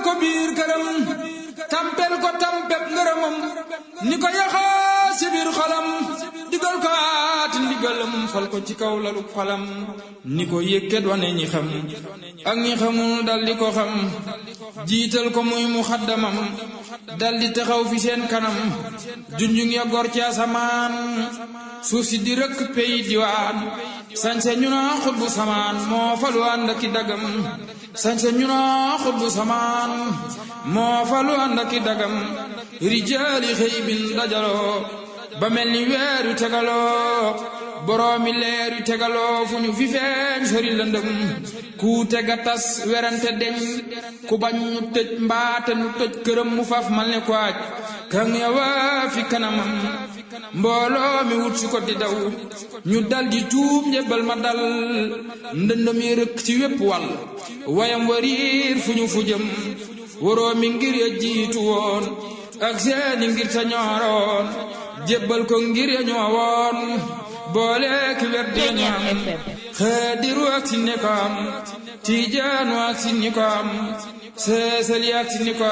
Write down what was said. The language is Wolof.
ko biir këram tampel ko tampeb ngërëmam ni ko yaxaa si biir xolam digal ko aati ndigalam fal ko ci kaw lalu xolam ni ko yëkkat wane ñi xam ak ñi xamul dal di ko xam jiital ko muy mu xaddamam dal di taxaw fi seen kanam junjung ya gor ci asamaan suuf si di rëkk pey diwaan sañse ñu naa xutbu samaan moo falu ànd aki dagam sañse ñu naa xutbu samaan moo falu ànd aki dagam rijaali xëy bin dajaloo ba mel ni weer yu tegaloo boroomi leer yu tegaloo fu ñu fi feeñ sori lëndëm ku tega tas werante deñ ku bañ ñu tëj mbaate nu tëj këram mu faf mal ne ko aj kan yawa fi kanamam mbooloo mi wut si ko di daw ñu dal di tuub njëbbal ma dal ndëndëm yi rëkk ci wépp wàll wayam wariir fu ñu fu jëm waroo mi ngir ya jiitu woon ak seeni ngir ta ñooroon jébbal ko ngir ya ñoowoon boole ki wer di ñu am xaadiru ak si ni ko am tiijaanu ak si ni ko am seesali ak si ni ko